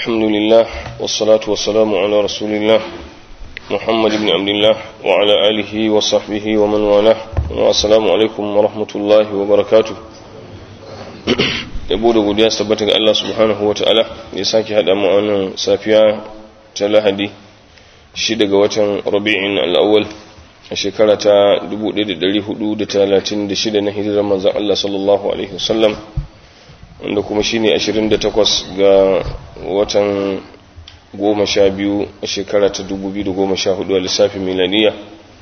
الحمد لله والصلاة والسلام على رسول الله محمد بن عبد الله وعلى آله وصحبه ومن والاه والسلام عليكم ورحمة الله وبركاته yabo da godiya tabbata ga Allah subhanahu wa ta'ala ya sake haɗa mu wannan safiya ta lahadi shi daga watan rabi'in al'awwal a shekara ta 1436 na hijirar manzan Allah sallallahu alaihi wasallam wanda kuma shine 28 ga watan 12 a shekara ta 2014 a lissafin milaniya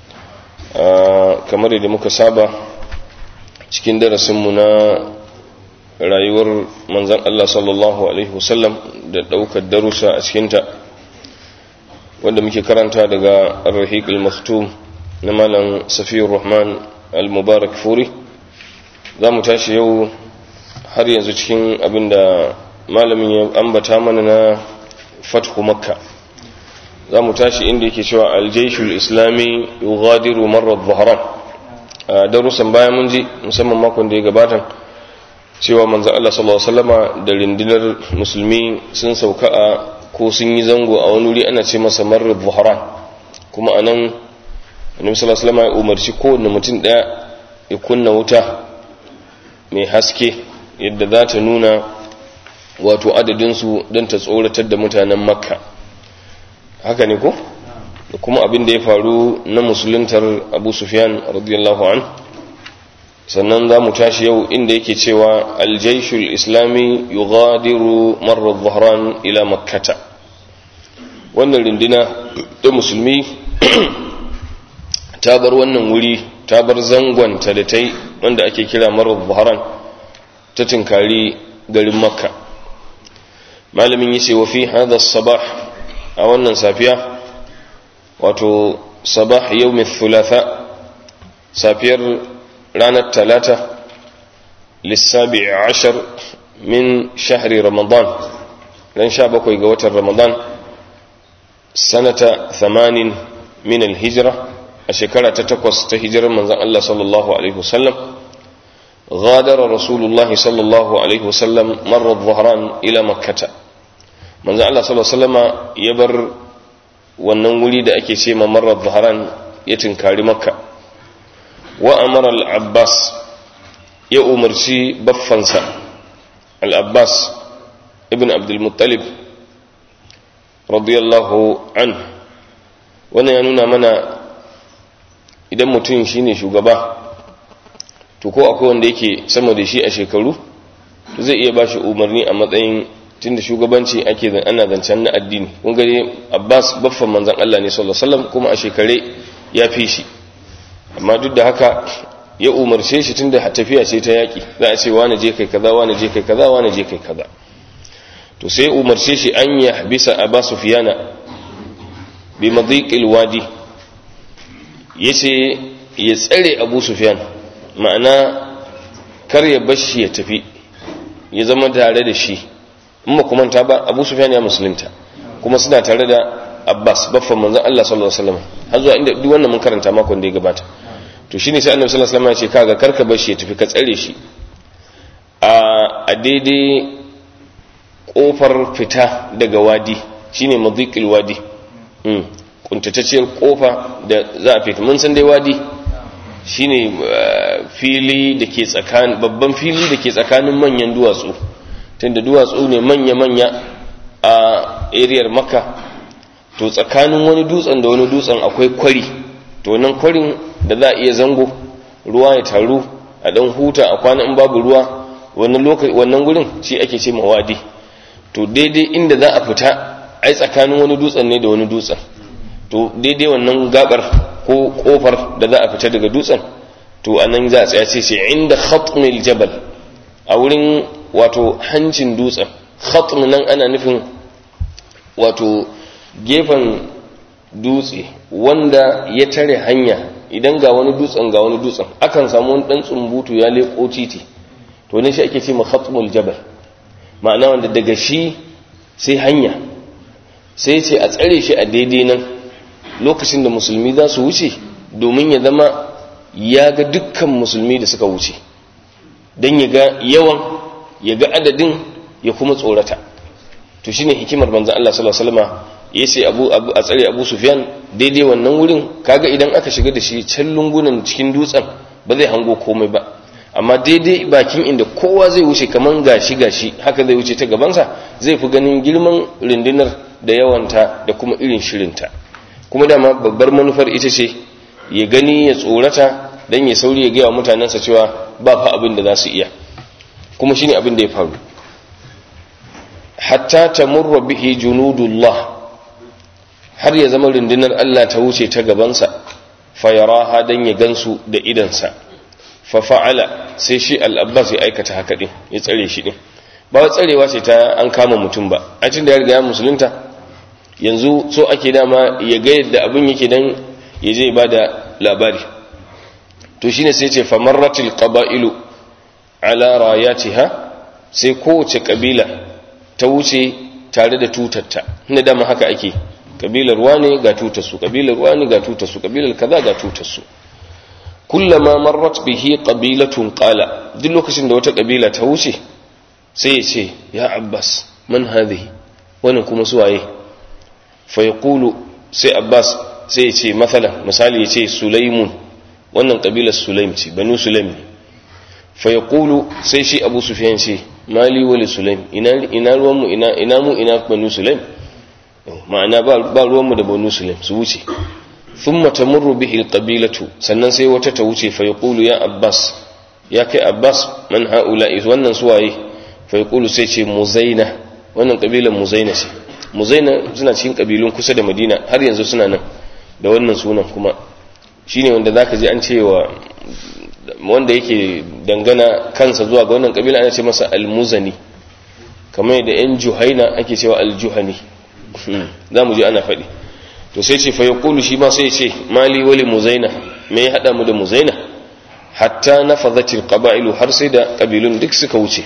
kamar yadda muka saba cikin darasinmu na rayuwar manzan Allah sallallahu Alaihi wasallam da ɗaukar darussa a cikinta wanda muke karanta daga ar-rahiq al-maktum na malam safiyar rahman al-mubarak furi za mu tashi yau har yanzu cikin abinda malamin ya ambata mana na fathu makka za mu tashi inda yake cewa aljaishul islami yughadiru marar zaharan a darussan bayan mun ji musamman makon da ya gabata cewa manzan Allah sallallahu Alaihi wasallama da rindinar musulmi sun sauka a ko sun yi zango a wani wuri ana ce masa marar buharan kuma a nan annabi sallallahu Alaihi wasallama ya umarci kowane mutum ɗaya ya kunna wuta mai haske yadda za ta nuna wato adadinsu don ta tsoratar da mutanen makka haka ne ko da kuma abin da ya faru na musuluntar abu sufyan radiyallahu an sannan za mu tashi yau inda yake cewa aljaishul islami yughadiru marar zahran ila makkata wannan rindina da musulmi ta bar wannan wuri ta bar zangon ta da ta yi wanda ake kira marar zahran ta tinkari garin makka malamin yace wa fi hadha sabah a wannan safiya wato sabah yawmin thulatha safiyar ranar talata lissabi ashar min shahri ramadan ran sha bakwai ga watan ramadan sanata thamanin min alhijira a shekara ta takwas ta hijirar manzan Allah sallallahu alaihi wasallam غادر رسول الله صلى الله عليه وسلم مر الظهران إلى مكة من زعل الله صلى الله عليه وسلم يبر wannan wuri da ake ce marar zaharan ya tinkari makka wa amara al-abbas ya umarci baffansa al-abbas ibn abdulmuttalib radiyallahu an wannan ya nuna mana idan mutum shine shugaba to ko akwai wanda yake sama da shi a shekaru to zai iya bashi umarni a matsayin tunda shugabanci ake ana zancen na addini kun gare Abbas baffan manzon Allah ne sallallahu alaihi wasallam kuma a shekare ya fi shi amma duk da haka ya umarce shi tunda tafiya ce ta yaki za a ce wani je kai kaza wani je kai kaza wani je kai kaza to sai umarce shi an ya bisa Abbas Sufyana bi madhiqil wadi yace ya tsare Abu Sufyan ma'ana kar ya bashi ya tafi ya zama tare da shi in ba kuma ta ba abu sufyan ya musulunta kuma suna tare da abbas baffan manzon allah sallallahu alaihi wasallam har zuwa inda duk wannan mun karanta makon da ya gabata to shine sai annabi sallallahu alaihi wasallam ya ce kaga kar ka bashi ya tafi ka tsare shi a daidai kofar fita daga wadi shine madhiqil wadi mm kuntatacciyar kofa da za a fita mun san dai wadi shine fili da ke tsakanin babban fili da ke tsakanin manyan duwatsu tunda duwatsu ne manya-manya a ariyar maka to tsakanin wani dutsen da wani dutsen akwai kwari to nan kwarin da za a iya zango ruwa ya taru a dan huta a kwana in babu ruwa wannan gurin shi ake ce mawadi to daidai inda za a fita ai tsakanin wani dutsen ne da wani dutsen to daidai wannan gabar ko kofar da za a fita daga dutsen to a nan za a tsaya ce inda khatmil jabal a wurin wato hancin dutsen khatm nan ana nufin wato gefen dutse wanda ya tare hanya idan ga wani dutsen ga wani dutsen akan samu wani dan tsumbutu ya leko titi to ne shi ake ce ma khatmul jabal ma'ana wanda daga shi sai hanya sai ce a tsare shi a daidai nan lokacin da musulmi za su wuce domin ya zama ya ga dukkan musulmi da suka wuce don ya ga yawan ya ga adadin ya kuma tsorata to shine hikimar manzon Allah sallallahu alaihi wasallam ya ce abu a tsare abu sufyan daidai wannan wurin kaga idan aka shiga da shi can lungunan cikin dutsen ba zai hango komai ba amma daidai bakin inda kowa zai wuce kaman gashi gashi haka zai wuce ta gabansa zai fi ganin girman rundunar da yawanta da kuma irin shirinta kuma dama babbar manufar ita ce ya gani ya tsorata don ya sauri ya gaya wa mutanensa cewa ba fa abin da za su iya kuma shine abin da ya faru hatta tamurra bihi junudullah har ya zama rundunar Allah ta wuce ta gabansa fayaraha dan ya gansu da idansa fa fa'ala sai shi al-abbas ya aikata haka din ya tsare shi din ba tsarewa ce ta an kama mutum ba a cikin da ya riga ya musulunta yanzu so ake dama ya ga yadda abin yake dan ya je ba da labari to shine sai ce famarratil qaba'ilu ala rayatiha sai kowace kabila ta wuce tare da tutarta inda dama haka ake kabilar wane ga tutarsu kabilar wane ga tutarsu kabilar kaza ga tutarsu kullama marrat bihi qabilatun qala duk lokacin da wata kabila ta wuce sai ya ce ya abbas man hadhihi wannan kuma su waye fa yaqulu sai abbas sai ya ce masalan misali ya ce sulaimun wannan kabilar sulaim ce banu sulaim ne fa yaqulu sai shi abu sufyan ce mali wali sulaim ina ina ruwan mu ina ina mu ina banu sulaim ma'ana ba ruwanmu da banu sulaim su wuce thumma tamurru bihi alqabilatu sannan sai wata ta wuce fa yaqulu ya abbas ya kai abbas man haula'i wannan suwaye fa yaqulu sai ce muzaina wannan kabilan muzaina ce muzaina suna cikin kabilun kusa da madina har yanzu suna nan da wannan sunan kuma shine wanda zaka ji an cewa wanda yake dangana kansa zuwa ga wannan kabila ana ce masa almuzani kamar yadda yan juhaina ake cewa aljuhani za mu ji ana faɗi to sai ce fayo kulu shi ma sai ce mali wali muzaina me ya haɗa mu da muzaina hatta na fazatil ƙaba'ilu har sai da ƙabilun duk suka wuce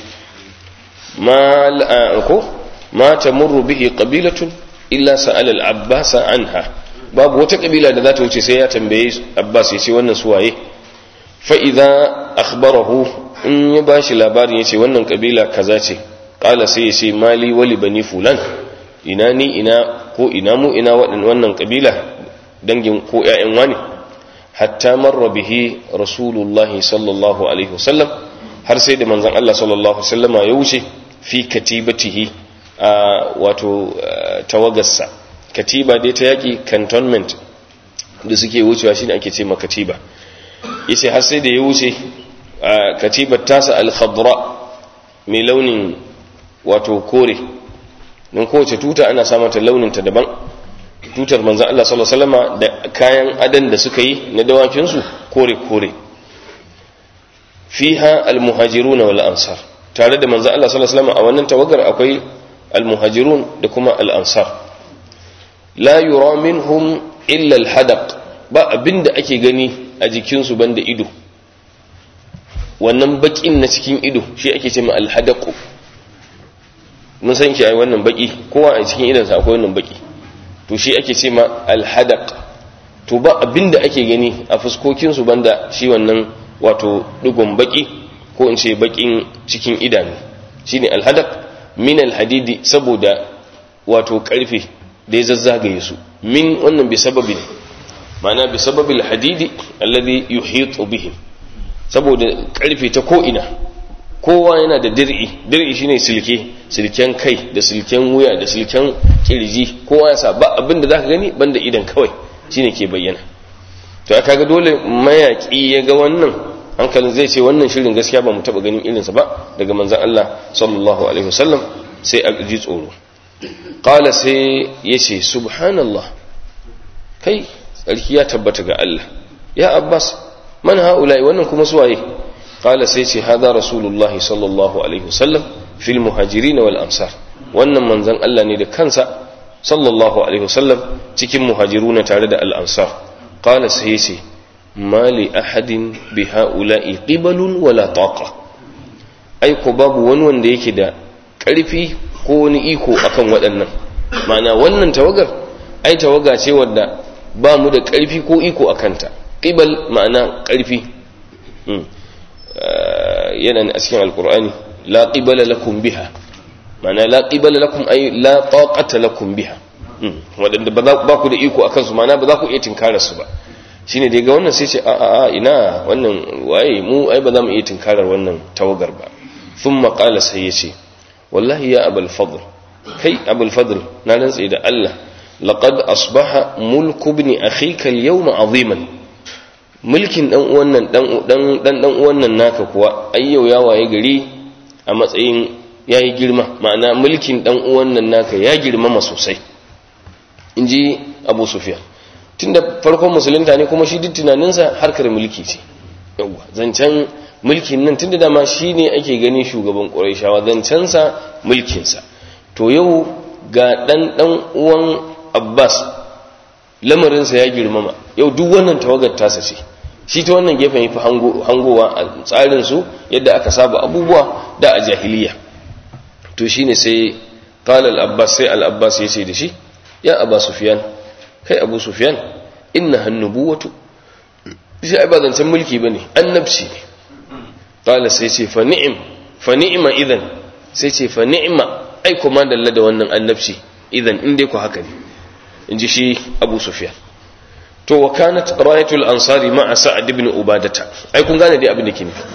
ma ta murru bihi ƙabilatun illa sa'al al-abbas anha babu wata ƙabila da za ta wuce sai ya tambaye abbas ya ce wannan suwaye fa idza akhbarahu in ya bashi labarin ya ce wannan ƙabila kaza ce qala sai ya ce mali wali bani fulan ina ni ina ko ina mu ina wannan kabila dangin ko ƴaƴan wani hatta marra bihi rasulullahi sallallahu alaihi wasallam har sai da manzon Allah sallallahu alaihi wasallama ya wuce fi katibatihi a wato tawagarsa katiba dai ta yaki cantonment da suke wucewa shine ake ce ma katiba yace har sai da ya wuce katibar tasa al-khadra mai launin wato kore don kowace tuta ana samata launinta daban tutar manzan Allah sallallahu Alaihi wasallama da kayan adan da suka yi na dawakinsu kore-kore fiha almuhajirun wal ansar tare da manzan Allah sallallahu Alaihi wasallama a wannan tawagar akwai almuhajirun da kuma al'ansar la yura minhum illa alhadaq ba abinda ake gani a jikinsu banda ido wannan bakin na cikin ido shi ake ce ma alhadaqu mun san shi ai wannan baki kowa a cikin idansa akwai wannan baki to shi ake ce ma alhadaq to ba abinda ake gani a fuskokin su banda shi wannan wato digon baki ko in ce bakin cikin idanu shine alhadaq min alhadidi saboda wato karfe da ya zazzagaye su min wannan bi sababin ma'ana bi sababil hadidi alladhi yuhitu bihim saboda karfe ta ko ina kowa yana da dir'i dir'i shine silke silken kai da silken wuya da silken kirji kowa ya sa ba abin da zaka gani banda idan kawai shine ke bayyana to aka ga dole mayaki ya ga wannan hankalin zai ce wannan shirin gaskiya ba mu taba ganin irinsa ba daga manzon Allah sallallahu alaihi wasallam sai a ji tsoro qala sai yace subhanallah kai tsarki ya tabbata ga Allah ya abbas man haula'i wannan kuma suwaye قال سيتي هذا رسول الله صلى الله عليه وسلم في المهاجرين والأنصار wannan manzon Allah ne da kansa sallallahu alaihi wasallam cikin muhajiruna tare da al-ansar qala sai yace mali ahadin bi haula'i qibalun wala taqa ai ko babu wani wanda yake da karfi ko wani iko akan waɗannan ma'ana wannan tawagar ai tawaga ce wadda ba mu da karfi ko iko akanta qibal ma'ana karfi yana a cikin alkur'ani la qibala lakum biha ma'ana la qibala lakum ay la taqata lakum biha wadanda ba ku da iko akan su ma'ana ba za ku iya tinkarar su ba shine da ga wannan sai ce a a ina wannan waye mu ai ba za mu iya tinkarar wannan tawagar ba thumma qala sai yace wallahi ya abul fadl kai abul fadl na rantsa da Allah laqad asbaha mulku ibn akhika al-yawma aziman mulkin dan uwan nan dan dan dan uwan nan naka kuwa ai yau ya waye gari a matsayin yayi girma ma'ana mulkin dan uwan nan naka ya girmama sosai inji Abu Sufyan tunda farkon musulunta ne kuma shi duk tunaninsa harkar mulki ce yawa zancen mulkin nan tunda dama shi ne ake gani shugaban ƙuraishawa zancensa mulkinsa to yau ga ɗan ɗan uwan abbas lamarinsa ya girmama yau duk wannan tawagar tasa ce shi ta wannan gefen ya fi hangowa a tsarinsu yadda aka saba abubuwa da a jahiliya to shi ne sai ƙala al'abbas sai al'abbas ya ce da shi ya abba sufiyan kai abu sufiyan inna hannubuwatu shi ai ba zancen mulki ba ne annabci ne ƙala sai ce fa ni'im fa ni'ima idan sai ce fa ni'ima ai kuma dalla da wannan annabci idan in dai ku haka ne in ji shi abu sufiyan to wa kanat rayatul ansari ma'a sa'ad ibn ubadata ai kun gane dai abin da ke nufi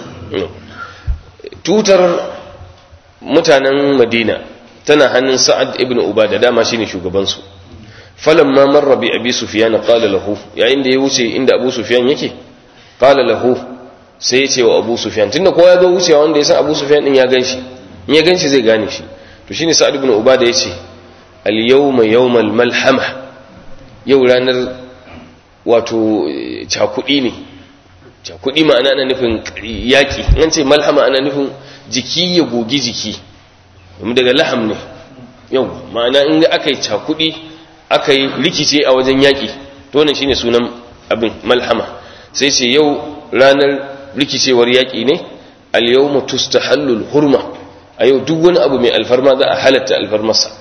tutar mutanen madina tana hannun sa'ad ibn ubada dama shine shugaban su falamma marra bi abi sufyan qala lahu yayin da ya wuce inda abu sufyan yake qala lahu sai ya ce wa abu sufyan tunda kowa ya zo wucewa wanda ya san abu sufyan din ya ganshi in ya ganshi zai gane shi to shine sa'ad ibn ubada ya ce al yawma yawmal malhama yau ranar wato cakudi ne cakudi ma'ana ana nufin yaki an ce malhama ana nufin jiki ya gogi jiki daga laham ne yau ma'ana in aka yi cakudi aka yi rikice a wajen yaƙi to wannan shine sunan abin malhama sai ce yau ranar rikicewar yaƙi ne al-yawma tustahallul hurma a yau duk wani abu mai alfarma za a halatta alfarmarsa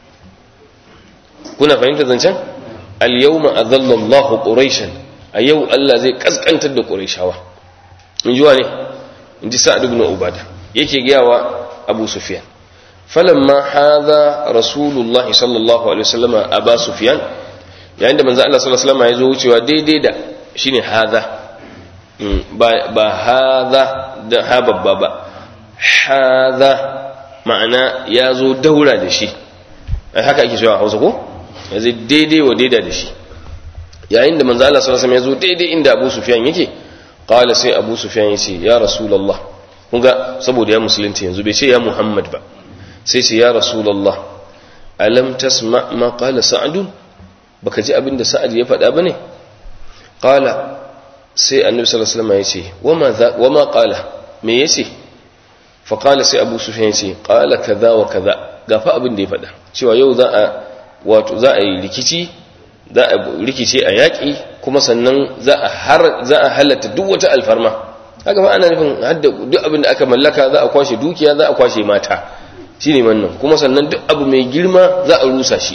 kuna fahimta zancen al-yawma adalla Allahu quraishan a yau Allah zai kaskantar da quraishawa in ji ne in ji sa'ad ibn ubada yake gayawa abu sufyan falamma hadha rasulullah sallallahu alaihi wasallam aba sufyan yayin da manzo Allah sallallahu alaihi wasallam ya zo wucewa daidai da shine hadha ba ba hadha da ha babba ba hadha ma'ana ya zo daura da shi ai haka ake cewa Hausa ko yanzu daidai wa daida da shi yayin da manzo Allah sallallahu alaihi wasallam ya zo daidai inda Abu Sufyan yake qala sai Abu Sufyan yace ya rasulullah kunga saboda ya musulunci yanzu bai ce ya Muhammad ba sai ce ya rasulullah alam tasma ma qala sa'd baka ji abinda sa'ad ya faɗa bane qala sai annabi sallallahu alaihi wasallam yace wama wama qala me yace fa qala sai abu sufyan yace qala kaza wa kaza gafa abin da ya faɗa cewa yau za a wato za a yi rikici za a rikice a yaƙi kuma sannan za a har za a halatta duk wata alfarma haka ba ana nufin hadda duk abin da aka mallaka za a kwashe dukiya za a kwashe mata shine wannan kuma sannan duk abu mai girma za a rusa shi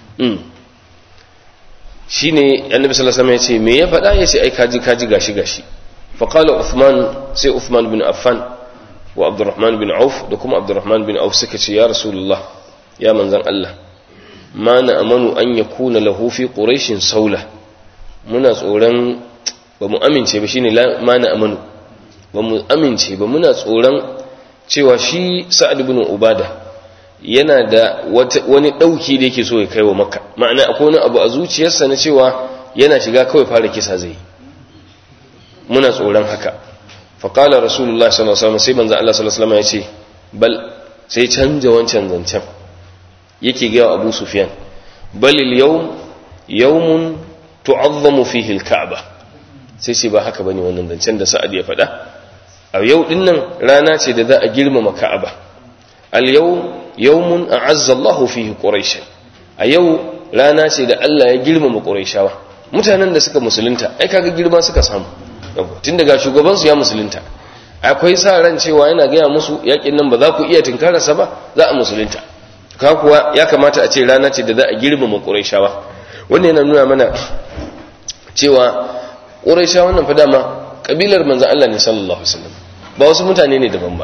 shine annabi sallallahu alaihi wasallam ya ce me ya faɗa ya ce ai kaji kaji gashi gashi fa qala uthman sai uthman bin affan wa abdurrahman bin auf da kuma abdurrahman bin auf suka ce ya rasulullah ya manzon Allah ma na amanu an yakuna lahu fi quraishin saula muna tsoron ba mu amince ba shine ma na amanu ba mu amince ba muna tsoron cewa shi sa'ad ibn ubada yana da wani dauki da yake so ya kai wa makka ma'ana akwai wani abu a zuciyarsa na cewa yana shiga kawai fara kisa zai muna tsoron haka faƙalar rasulullah sallallahu alaihi sai manzo Allah sallallahu alaihi ya ce bal sai canja wancan zancen yake ga Abu Sufyan bal al-yawm yawmun tu'azzamu fihi al-ka'bah sai ce ba haka bane wannan zancen da Sa'ad ya faɗa a yau din nan rana ce da za a girmama Ka'aba al-yawm yawmun a'azza Allahu fihi quraish a yau rana ce da Allah ya girmama quraishawa mutanen da suka musulunta ai kaga girma suka samu tun daga shugaban su ya musulunta akwai sa ran cewa yana gaya musu yakin nan ba za ku iya tinkararsa ba za a musulunta ka kuwa ya kamata a ce rana ce da za a girmama quraishawa wannan yana nuna mana cewa quraishawa nan fa dama kabilar manzon Allah ne sallallahu alaihi wasallam ba wasu mutane ne daban ba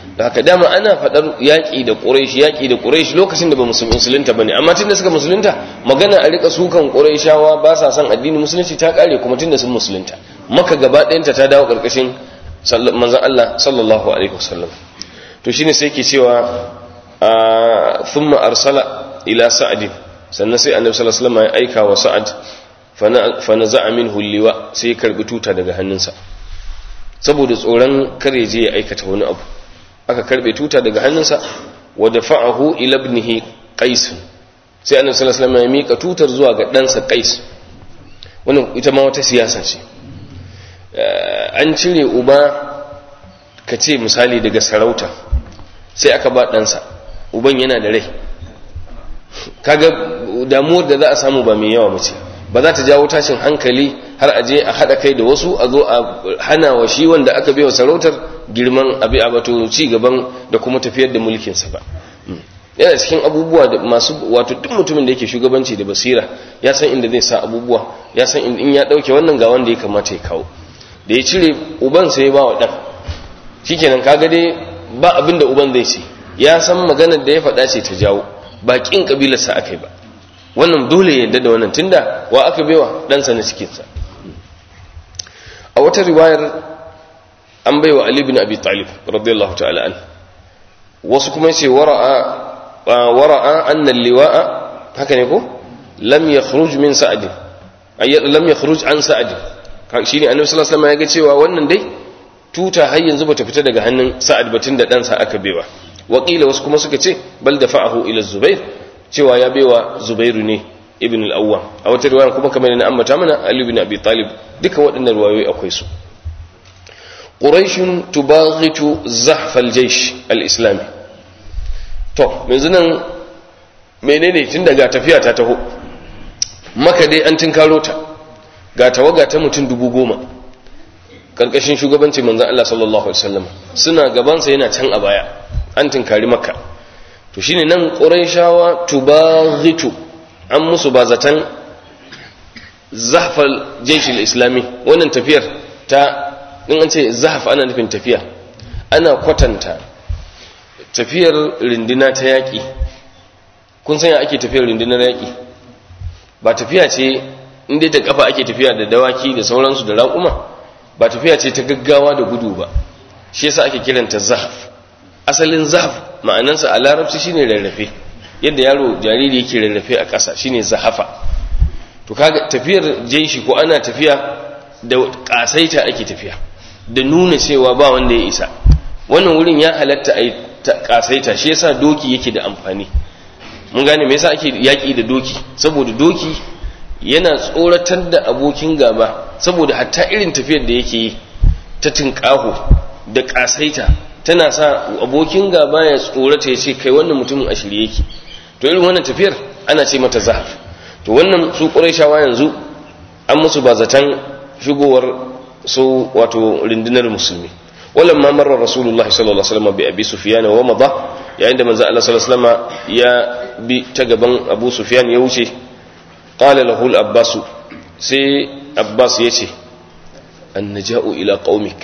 da haka dama ana faɗar yaƙi da ƙuraishi yaƙi da ƙuraishi lokacin da ba musulunta ba ne amma tun da suka musulunta magana a rika sukan ƙuraishawa ba sa son addini musulunci ta ƙare kuma tun da sun musulunta maka gaba ɗayanta ta dawo ƙarƙashin manzan Allah sallallahu alaihi wasallam to shine sai ke cewa thumma arsala ila sa'ad sannan sai annabi sallallahu alaihi wasallam ya aika wa sa'ad fa naza'a minhu liwa sai ya karbi tuta daga hannunsa saboda tsoron kare je ya aikata wani abu aka karbe tuta daga hannunsa wa dafa'ahu ila ibnihi qais sai annabi sallallahu alaihi wasallam ya mika tutar zuwa ga ɗansa qais wannan ita ma wata siyasa ce an cire uba ka ce misali daga sarauta sai aka ba ɗansa uban yana da rai kaga damuwar da za a samu ba mai yawa mace ba za ta jawo tashin hankali har aje a haɗa kai da wasu a zo a hana wa shi wanda aka bai wa sarautar girman abi abato ci gaban da kuma tafiyar da mulkinsa ba yana cikin abubuwa da masu wato duk mutumin da yake shugabanci da basira ya san inda zai sa abubuwa ya san in ya ɗauke wannan ga wanda ya kamata ya kawo da ya cire uban sai ya ba wa ɗan shikenan kaga dai ba abin da uban zai ce ya san maganar da ya faɗa ce ta jawo ba ƙin ƙabilarsa aka yi ba wannan dole ya yadda da wannan tunda wa aka baiwa ɗansa na cikinsa a wata riwayar an baiwa Ali bin Abi Talib radiyallahu ta'ala an wasu kuma ce wara'a wara'a anna liwa'a haka ne ko lam yakhruj min sa'd ay lam yakhruj an sa'd shine annabi sallallahu alaihi wasallam ya ga cewa wannan dai tuta har yanzu bata fita daga hannun sa'ad batun da ɗansa aka baiwa wakila wasu kuma suka ce bal da fa'ahu ila zubair cewa ya baiwa zubairu ne ibn al-awwam a wata riwaya kuma kamar na ambata mana ali ibn abi talib duka waɗannan riwayoyi akwai su quraishun tubaghitu zahf al-jaysh al-islami to yanzu nan menene tun daga tafiya ta taho maka dai an tinkaro ta ga tawaga ta mutum dubu goma karkashin shugabancin manzan Allah sallallahu Alaihi wasallam suna gabansa yana can a baya an tunkari makka to shine nan ƙuraishawa tubaghitu an musu ba zaton zahfal jeshil islami wannan tafiyar ta in an ce zahaf ana nufin tafiya ana kwatanta tafiyar rindina ta yaƙi kun sanya ake tafiyar rindinar yaƙi ba tafiya ce inda da kafa ake tafiya da dawaki da sauransu da raƙuma ba tafiya ce ta gaggawa da gudu ba shi yasa ake kiranta zahaf asalin zahaf ma'anansa a larabci shine rarrafe yadda yaro jariri yake rarrafe a ƙasa shine zahafa to kaga tafiyar jeshi ko ana tafiya da ƙasaita ake tafiya da nuna cewa ba wanda ya isa wannan wurin ya halatta a ƙasaita shi yasa doki yake da amfani mun gane me yasa ake yaƙi da doki saboda doki yana tsoratar da abokin gaba saboda hatta irin tafiyar da yake yi ta tinkaho da kasaita tana sa abokin gaba ya tsorata ya ce kai wannan mutumin a shirye yake to irin wannan tafiyar ana ce mata zahaf to wannan su ƙurayshawa yanzu an musu ba zaton shigowar su wato rundunar musulmi wallan ma marar rasulullah sallallahu alaihi wasallam bi abi sufyan wa madha yayin da manzo Allah sallallahu alaihi wasallam ya bi ta gaban abu sufyan ya wuce qala lahu al-abbas sai abbas yace annaja'u ila qaumik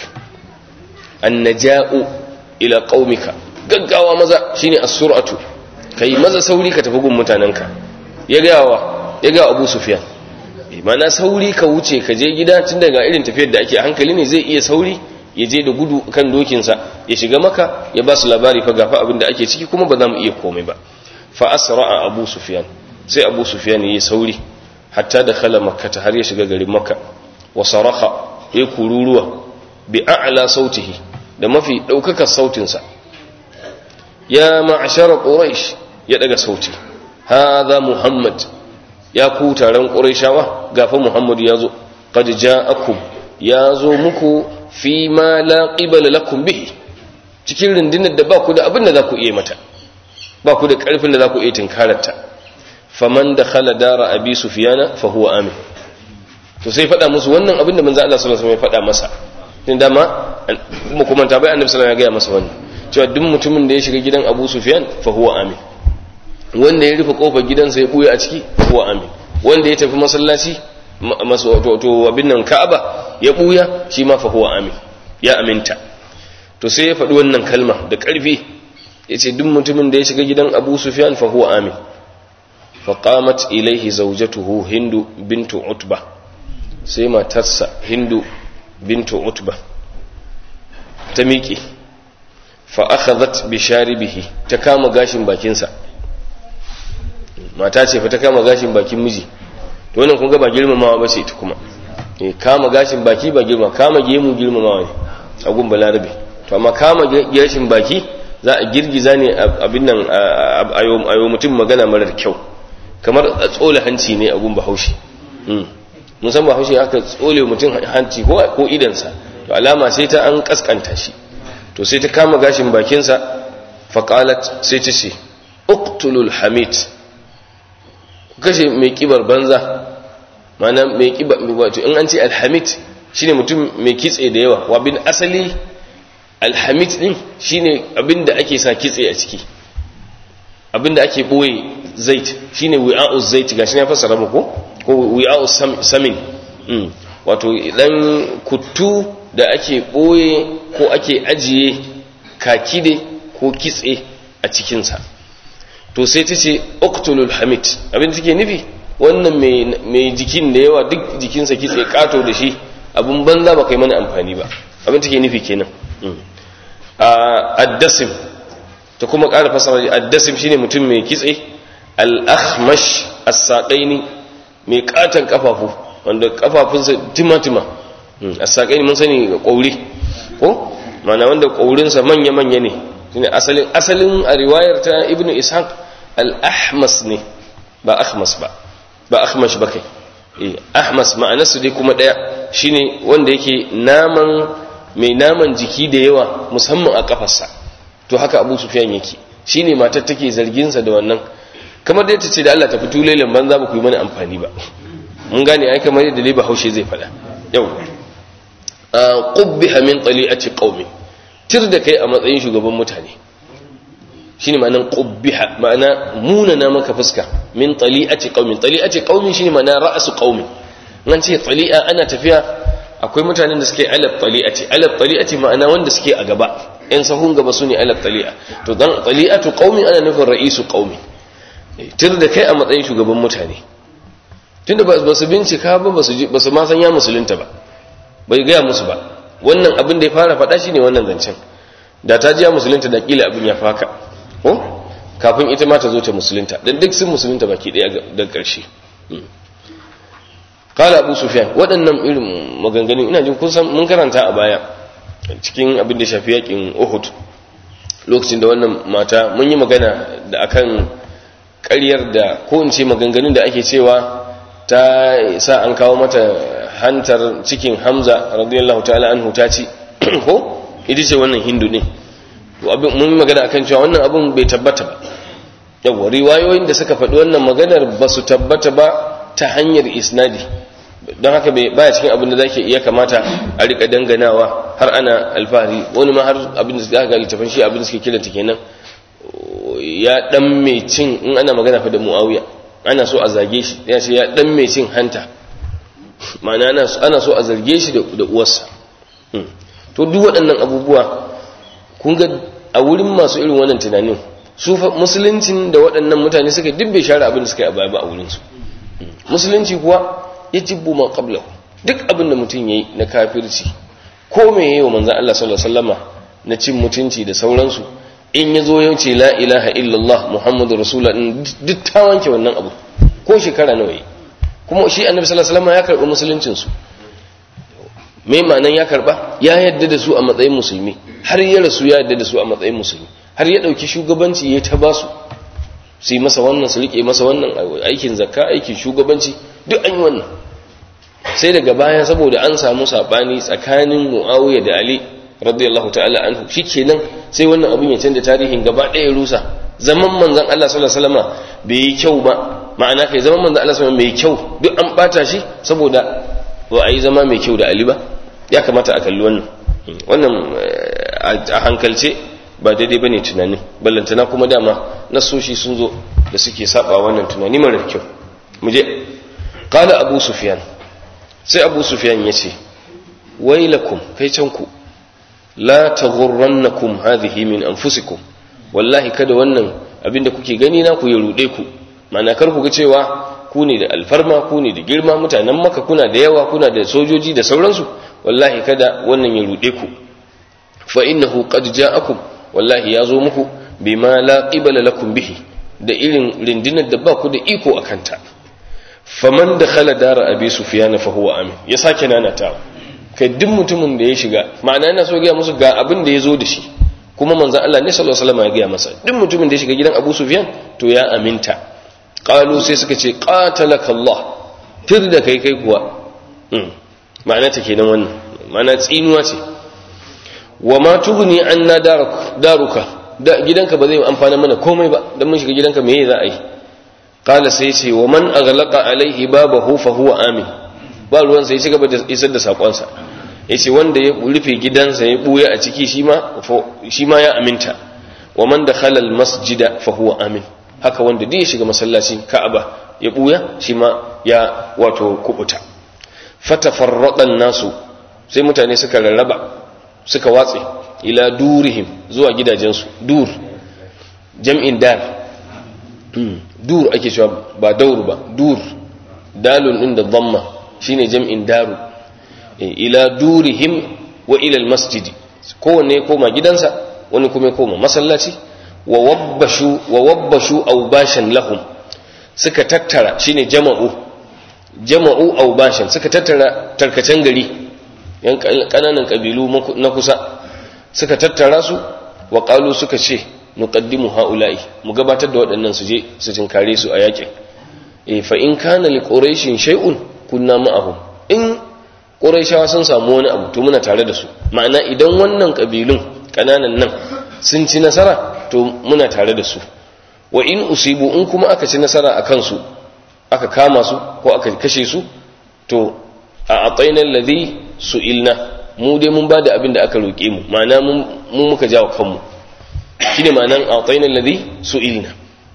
annaja'u ila qaumika gaggawa maza shine as-sur'atu kai maza sauri ka tafi gun mutanenka ya ga wa ya ga abu sufyan mana sauri ka wuce ka je gida tun daga irin tafiyar da ake hankali ne zai iya sauri ya je da gudu kan dokinsa ya shiga maka ya ba su labari fa gafa abin da ake ciki kuma ba za mu iya komai ba fa asra'a abu sufyan sai abu sufyan yayi sauri hatta da khala makka har ya shiga garin makka wa saraha ya kururuwa bi a'la sautihi da mafi daukakar sautinsa ya ma'ashara quraish ya daga sauti hadha muhammad ya ku taron qurayshawa gafa muhammad ya zo qad ja'akum ya zo muku fi ma la qibala lakum bihi cikin rundunar da ba ku da abin da za ku iya mata ba ku da karfin da za ku iya tinkararta faman da khala dara abi sufyana fa huwa amin to sai faɗa musu wannan abin da manzo Allah sallallahu alaihi wasallam ya faɗa masa din dama mu kuma ta bai annabi sallallahu alaihi wasallam ya ga masa wannan cewa duk mutumin da ya shiga gidan Abu Sufyan fa huwa amin wanda ya rufe kofar gidansa ya buya a ciki fa huwa amin wanda ya tafi masallaci masu to abin nan Ka'aba ya buya shi ma fa huwa amin ya aminta to sai ya faɗi wannan kalma da ƙarfi ya ce duk mutumin da ya shiga gidan abu sufyan fa huwa amin fa qamat ilaihi zawjatuhu hindu bintu utba sai matarsa hindu bintu utba ta miƙe fa akhadhat bi sharibihi ta kama gashin bakinsa mata ce fa ta kama gashin bakin miji to wannan kun ga ba girmamawa ba ce ita kuma eh kama gashin baki ba girma kama gemu girmamawa ne a gun balarabe to amma kama gashin baki za a girgiza ne abin nan a yau mutum magana marar kyau kamar a tsole hanci ne a gun bahaushe mun san bahaushe aka tsole mutum hanci ko ko idansa to alama sai ta an kaskanta shi to sai ta kama gashin bakinsa faqalat sai ta ce uqtulul hamid kashe mai kibar banza mana mai kibar wato in an ce alhamid shine mutum mai kitse da yawa wa bin asali alhamid din shine abinda ake sa kitse a ciki abinda ake boye zait shine wi'a'u zait gashi na fassara muku ko wi'a'u samin wato dan kuttu da ake boye ko ake ajiye kakide ko kitse a cikinsa to sai ta ce oktulul hamid abin take nufi wannan mai jikin da yawa duk jikinsa kitse kato da shi abin banza ba kai mana amfani ba abin take nufi kenan addasim ta kuma ƙara fasara addasim shine mutum mai kitse al-akhmash as-saqaini mai katon kafafu wanda kafafunsa timatima as-saqaini mun sani ga kauri ko mana wanda kaurinsa manya-manya ne shine asalin asalin a riwayar ta ibnu ishaq al-ahmas ne ba ahmas ba ba ahmash ba kai eh ahmas ma'anarsu dai kuma daya shine wanda yake naman mai naman jiki da yawa musamman a kafarsa to haka abu sufyan yake shine matar take zargin sa da wannan kamar dai ta ce da Allah ta fito lailan banza ba ku yi mana amfani ba mun gane ai kamar yadda leba haushe zai fada yau qubbiha min tali'ati qaumi tir da kai a matsayin shugaban mutane shine ma'anan qubbiha ma'ana munana maka fuska min tali'ati qaumin tali'ati qaumin shine ma'ana ra'su qaumin nan ce tali'a ana tafiya akwai mutanen da suke alaf tali'ati alaf tali'ati ma'ana wanda suke a gaba yan sahun gaba sune alaf tali'a to dan tali'atu qaumin ana nufin ra'isu qaumi tir da kai a matsayin shugaban mutane tunda ba su bincika ba ba su ma san ya musulunta ba bai gaya musu ba wannan abin da ya fara faɗa shine wannan zancen da ta ji ya musulunta da kila abin ya faka ko kafin ita ma ta zo ta musulunta dan duk sun musulunta baki daya daga ƙarshe kala abu sufyan waɗannan irin maganganun ina jin kun san mun karanta a baya cikin abin da shafi yakin uhud lokacin da wannan mata mun yi magana da akan ƙaryar da ko in ce maganganun da ake cewa ta sa an kawo mata hantar cikin hamza radiyallahu ta'ala anhu ta ci ko ita ce wannan hindu ne mun yi magana akan cewa wannan abin bai tabbata ba yawa riwayoyin da suka faɗi wannan maganar ba su tabbata ba ta hanyar isnadi don haka baya cikin abin da zake iya kamata a rika danganawa har ana alfahari wani ma har abin da suka ga littafin shi abin da suke kiranta kenan ya dan mai cin in ana magana fa da muawiya ana so a zage shi ya ce ya dan mai cin hanta ma'ana ana so a zarge shi da uwarsa to duk waɗannan abubuwa kun ga a wurin masu irin wannan tunanin su musuluncin da waɗannan mutane suka duk bai share abin da suka yi a baya ba a wurinsu musulunci kuwa ya jibbu ma qabla duk abin da mutum yayi na kafirci ko me yayi wa manzon Allah sallallahu alaihi wasallama na cin mutunci da sauransu in yazo ya ce la ilaha illallah muhammadu rasulullah duk ta wanke wannan abu ko shekara nawa yi kuma shi annabi sallallahu alaihi wasallama ya karbi musuluncin su me ma'anan ya karba ya yadda da su a matsayin musulmi har ya rasu ya yadda da su a matsayin musulmi har ya dauki shugabanci ya ta basu su yi masa wannan su rike masa wannan aikin zakka aikin shugabanci duk an yi wannan sai daga baya saboda an samu sabani tsakanin muawiya da ali radiyallahu ta'ala anhu shikenan sai wannan abin ya canza tarihin gaba ɗaya rusa zaman manzon Allah sallallahu alaihi wasallam bai yi kyau ba ma'ana kai zaman manzon Allah sallallahu alaihi wasallam mai kyau duk an bata shi saboda ba a yi zama mai kyau da ali ba ya kamata a kalli wannan wannan a hankalce ba daidai bane tunanin ballantana kuma dama nasoshi sun zo da suke saba wannan tunani mara kyau mu je qala abu sufyan sai abu sufyan yace wailakum kai can ku la taghurrannakum hadhihi min anfusikum wallahi kada wannan abinda kuke gani na ku ya rude ku ma'ana kar ku ga cewa ku ne da alfarma ku ne da girma mutanen maka kuna da yawa kuna da sojoji da sauransu wallahi kada wannan ya rude ku fa innahu qad ja'akum wallahi ya zo muku bima la qibala lakum bihi da irin rindinar da ba ku da iko akanta faman dakhala dara abi sufyan fa huwa amin ya sake nanatawa kai duk mutumin da ya shiga ma'ana yana so ga musu ga abin da ya zo da shi kuma manzon Allah ne sallallahu alaihi wasallam ya ga masa duk mutumin da ya shiga gidan Abu Sufyan to ya aminta qalu sai suka ce qatalaka Allah tir da kai kai kuwa ma'ana ta kenan wannan ma'ana tsinuwa ce wa ma tughni anna daruka da gidanka ba zai amfana mana komai ba dan mun shiga gidanka me za a yi qala sai ce wa man aghlaqa alaihi babahu fa huwa amin ba ruwan sai ci gaba da isar da sakonsa yace wanda ya rufe gidansa ya buya a ciki shi ma shi ma ya aminta wa man dakhala al masjida fa huwa amin haka wanda duk ya shiga masallacin Ka'aba ya buya shi ma ya wato kubuta fatafarraqan nasu sai mutane suka rarraba suka watse ila durihim zuwa gidajensu dur jam'in dar dur ake cewa ba daur ba dur dalun din da dhamma shine jam'in daru ila durihim wa ila almasjidi kowanne ya koma gidansa wani kuma ya koma masallaci wa wabbashu wa wabbashu awbashan lahum suka tattara shine jama'u jama'u awbashan suka tattara tarkacen gari yan kananan kabilu na kusa suka tattara su wa qalu suka ce nuqaddimu haula'i mu gabatar da waɗannan su je su tinkare su a yakin eh fa in kana li quraishin shay'un kunna ma'ahum in quraishawa sun samu wani abu to muna tare da su ma'ana idan wannan kabilun kananan nan sun ci nasara to muna tare da su wa in usibu in kuma aka ci nasara akan su aka kama su ko aka kashe su to a atayna alladhi su'ilna mu dai mun bada abin da aka roke mu ma'ana mu muka jawo kanmu shine ma'anan atayna alladhi su'ilna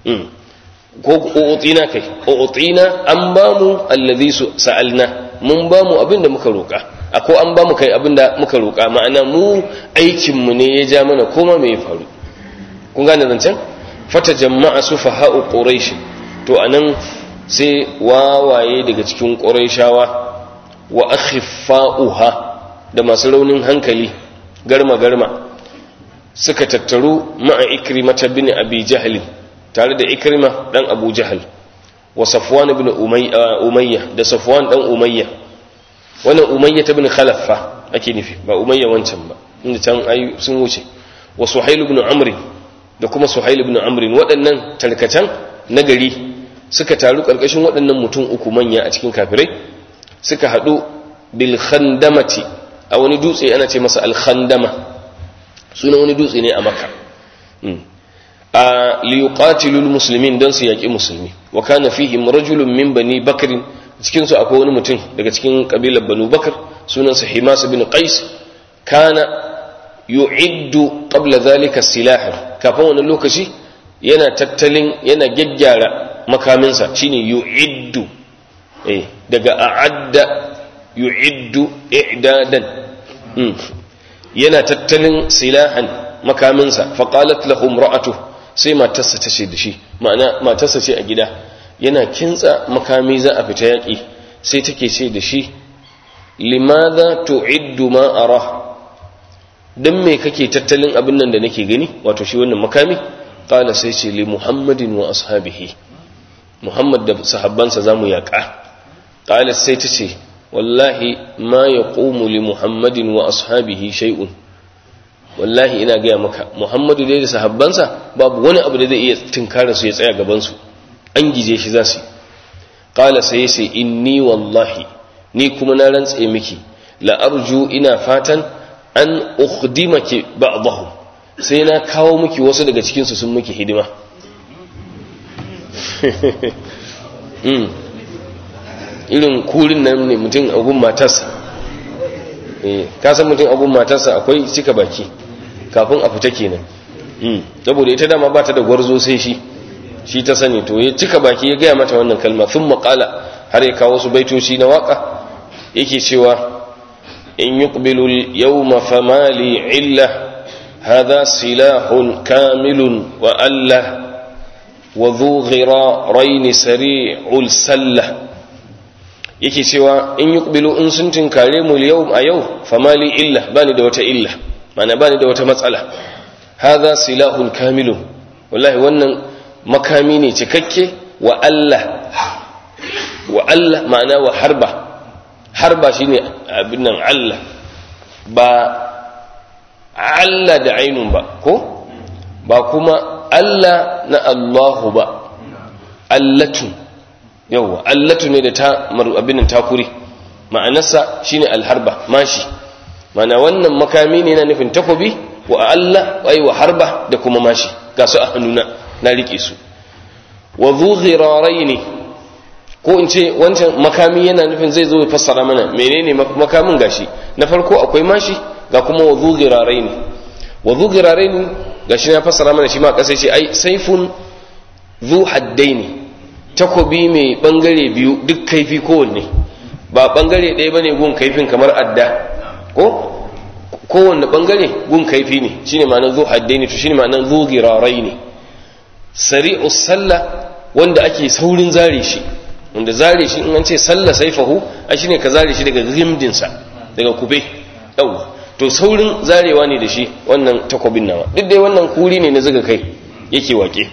ko utina kai utina an ba mu alladhi sa'alna mun ba mu abin da muka roka ako an ba mu kai abin da muka roka ma'ana mu aikin mu ne ya ja mana koma me ya faru kun gane zancen fata jama'a sufaha'u quraish to anan sai wawaye daga cikin quraishawa wa akhiffa'uha da masu raunin hankali garma garma suka tattaru ma'a ikrimata bin abi jahl tare da ikrima dan abu jahl wa safwan ibn umayya da safwan dan umayya wannan umayya ibn khalaffa ake nufi ba umayya wancan ba inda can ai sun wuce wa suhail ibn amr da kuma suhail ibn amr waɗannan tarkatan na gari suka taru karkashin waɗannan mutum uku manya a cikin kafirai suka haɗu bil khandamati a wani dutse ana ce masa al khandama sunan wani dutse ne a makka a liyuqatilul muslimin don su yaƙi musulmi wa kana fihim rajulun min bani bakr cikin su akwai wani mutum daga cikin kabilar banu bakr sunansa himas bin qais kana yu'iddu qabla dhalika silah kafin wani lokaci yana tattalin yana gaggyara makaminsa shine yu'iddu eh daga a'adda yu'iddu i'dadan yana tattalin silahan makaminsa faqalat lahum ra'atuhu sai matarsa ta ce da shi ma'ana matarsa ce a gida yana kintsa makami za a fita yaƙi sai take ce da shi limadha tu'iddu ma ara dan me kake tattalin abin nan da nake gani wato shi wannan makami qala sai ce li muhammadin wa ashabihi muhammad da sahabbansa zamu yaƙa qala sai ta ce wallahi ma yaqumu li muhammadin wa ashabihi shay'un wallahi ina gaya maka muhammadu dai da sahabbansa babu wani abu da zai iya tunkara su ya tsaya gabansu an gije shi za su ƙala sai sai inni wallahi ni kuma na rantse miki la'arju ina fatan an ukhdimaki ba'dahu sai na kawo miki wasu daga cikinsu sun miki hidima irin kurin nan ne mutum agun matarsa ka san mutum agun matarsa akwai cika baki kafin a fita kenan saboda ita dama ba ta da gwarzo sai shi shi ta sani to ya cika baki ya gaya mata wannan kalma sun maƙala har ya kawo su baitoci na waka yake cewa in yuqbilu al-yawma fama li illa hadha silahun kamilun wa Allah wa dhu ghirarain sari'ul sallah yake cewa in yuqbilu in sun tinkare mu yau a yau fama li illa bani da wata illa mana bani da wata matsala hadha silahun kamilun wallahi wannan makami ne cikakke wa Allah wa Allah ma'ana wa harba harba shine abin nan Allah ba Allah da ainun ba ko ba kuma Allah na Allahu ba allatu yawa allatu ne da ta abin nan takuri ma'anarsa shine alharba mashi ma'ana wannan makami ne na nufin takobi wa Allah wai wa harba da kuma mashi ga su a hannuna na rike su wa zu ne ko in ce wancan makami yana nufin zai zo ya fassara mana menene makamin gashi na farko akwai mashi ga kuma wa zu ne wa zu ne gashi na fassara mana shi ma kasai ce ai saifun zu haddaini takobi mai bangare biyu duk kaifi kowanne ba bangare ɗaya bane gun kaifin kamar adda ko kowanne bangare gun kaifi ne shine ma'anar zu haddaini to shine ma'anar zu ne sari'u sallah wanda ake saurin zare shi wanda zare shi in an ce sallah saifahu a shine ka zare shi daga gimdinsa daga kube yawa to saurin zarewa ne da shi wannan takobin nawa duk dai wannan kuri ne na zuga kai yake wake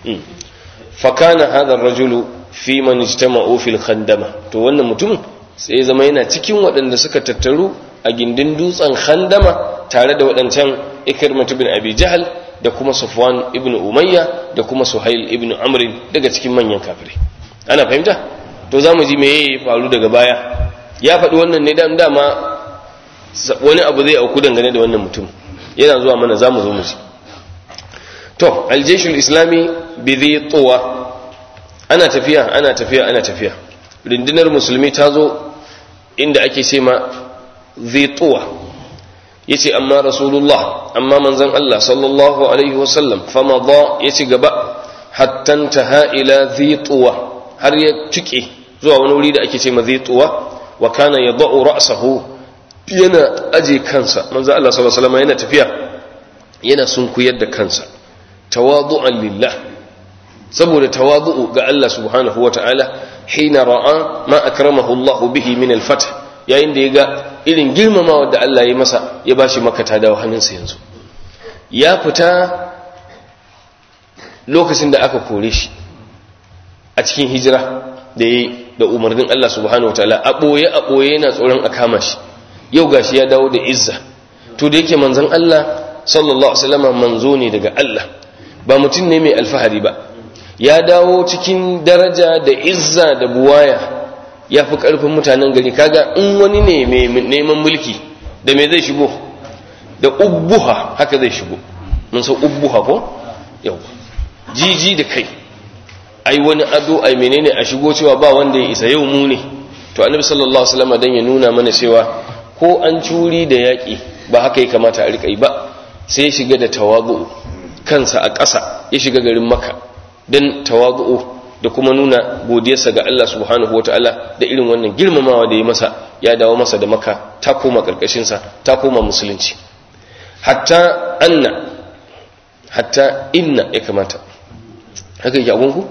fakana hadha rajulu fi man ijtama'u fil khandama to wannan mutum sai zama yana cikin waɗanda suka tattaru a gindin dutsen khandama tare da waɗancan ikrimatu bin abi jahal da kuma Sufwan ibn Umayya da kuma Suhail ibn Amr daga cikin manyan kafirai ana fahimta to zamu ji me ya faru daga baya ya faɗi wannan ne dan dama wani abu zai auku dangane da wannan mutum yana zuwa mana zamu zo mu ji to aljeshul islami bi dhi tuwa ana tafiya ana tafiya ana tafiya rundunar musulmi ta zo inda ake ce ma dhi tuwa yace amma rasulullah amma manzon Allah sallallahu alaihi wasallam fama ba ya ci gaba hatta taha ila dhituwa har ya tuke zuwa wani wuri da ake ce ma dhituwa wa kana yad'u ra'sahu yana aje kansa manzon Allah sallallahu alaihi wasallam yana tafiya yana sunkuyar da kansa tawadu'an lillah saboda tawadu'u ga Allah subhanahu wata'ala hina ra'a ma akramahu Allah bihi min al-fath yayin da ya ga irin girmamawa da Allah ya masa ya ba shi makata da hannunsa yanzu ya fita lokacin da aka kore shi a cikin hijira da ya da umarnin Allah subhanahu wataala a ɓoye a ɓoye yana tsoron a kama shi yau gashi ya dawo da izza to da yake manzon Allah sallallahu alaihi wasallam manzo ne daga Allah ba mutum ne mai alfahari ba ya dawo cikin daraja da izza da buwaya ya fi ƙarfin mutanen gari kaga in wani ne mai neman mulki da me zai shigo da ubbuha haka zai shigo mun san ubbuha ko yau jiji da kai ai wani ado ai menene a shigo cewa ba wanda ya isa yau mu ne to annabi sallallahu alaihi wasallam dan ya nuna mana cewa ko an curi da yaƙi ba haka ya kamata a rika yi ba sai ya shiga da tawazu kansa a ƙasa ya shiga garin makka dan tawazu da kuma nuna godiyarsa ga Allah subhanahu wataala da irin wannan girmamawa da ya masa ya dawo masa da maka ta koma ƙarƙashinsa ta koma musulunci hatta anna hatta inna ya kamata haka yake abunku?